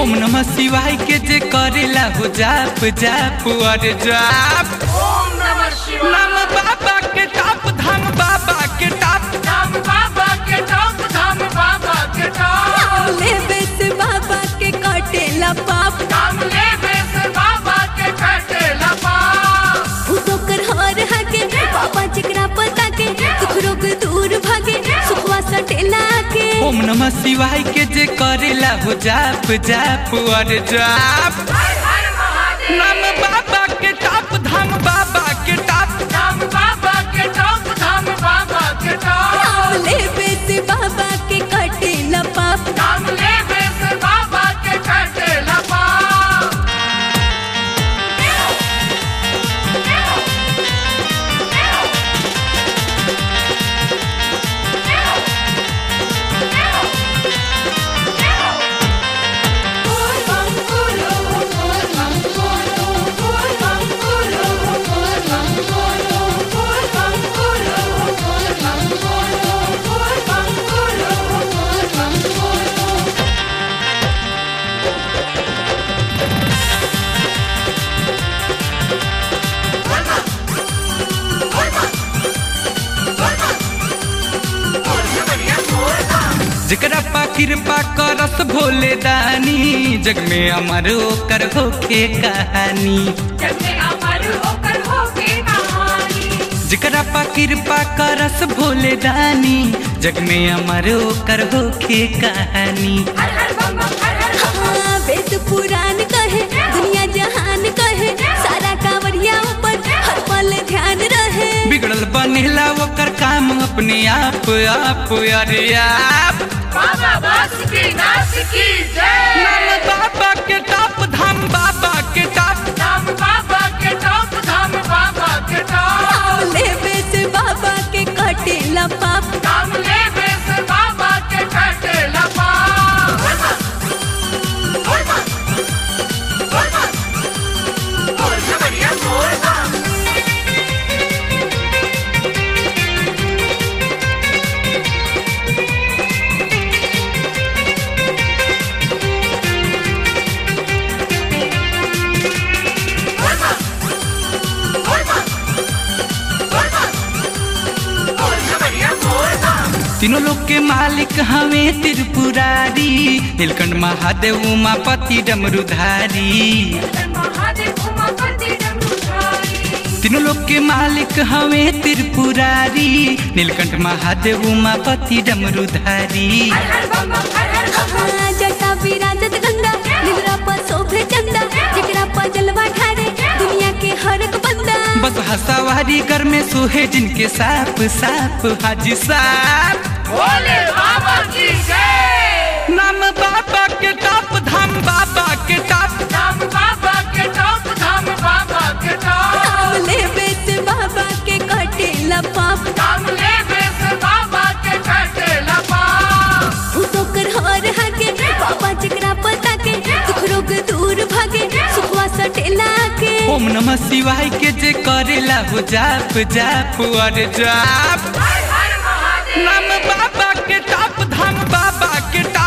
ओम नमः शिवाय के जे करेला हो जाप जाप और जाप ओम नमः शिवाय नाम बाबा के टाप धाम बाबा के टाप धाम बाबा के टॉप धाम बाबा के टॉप लेबे से बाबा के काटेला पाप धाम ले बेस बाबा के काटे लपा भूतो कर हर हगे बाबा जिकरा पता के दुख रोग दूर भागे सुखवा सटेला के ओम नमः शिवाय के जे करेला हो जाप जाप और जाप हर हर महादेव नाम बाबा के टाप धाम बाबा के टाप धाम बाबा के टॉप धाम बाबा के टॉप लेबे से बाबा के काटेला पाप धाम ले बेस बाबा के काटे लपा जकरा पा कृपा करस भोले दानी जग में अमर ओकर होखे कहानी जग में अमर होकर होके कहानी जकरा पा कृपा करस भोले दानी जग में अमर ओकर होखे कहानी हर हर बम बम हर हर बम बम। हाँ, वेद पुराण कहे दुनिया जहान कहे सारा कांवरिया ऊपर हर पल ध्यान रहे बिगड़ल बनेला ओकर काम अपने आप आप अरे आप बाबा बास की नाच की नाम जय बाबा के टाप धाम बाबा के टाप धाम बाबा के टॉप धाम बाबा के टॉप लेबे से बाबा के काटेला पाप धाम ले बेस बाबा के काटे लपा तीनों लोग के मालिक हमें त्रिपुरारी नीलकंठ महादेव उमापति डमरुधारी महादेव उमापति डमरुधारी तीनों लोग के मालिक हमें त्रिपुरारी नीलकंठ महादेव उमापति डमरुधारी हर हर बम बम हर हर बम बम। हाँ, जटा विराजत गंगा निद्रा पर शोभे चंदा जिकरा पर जलवा ठारे दुनिया के हर एक बंदा बस हसावारी कर में सोहे जिनके साप साप हाजी साप भोले बाबा की जय नाम बाबा के टाप धाम बाबा के टाप धाम बाबा के टॉप धाम बाबा के टॉप लेबे से बाबा के काटेला पाप धाम ले बेस बाबा के काटे लपा भूतो कर हर हगे बाबा जिकरा पता के दुख रोग दूर भागे सुखवा सटेला के ओम नमः शिवाय के जे करेला हो जाप जाप और जाप हर हर महादेव नाम बाबा के टाप धाम बाबा के टाप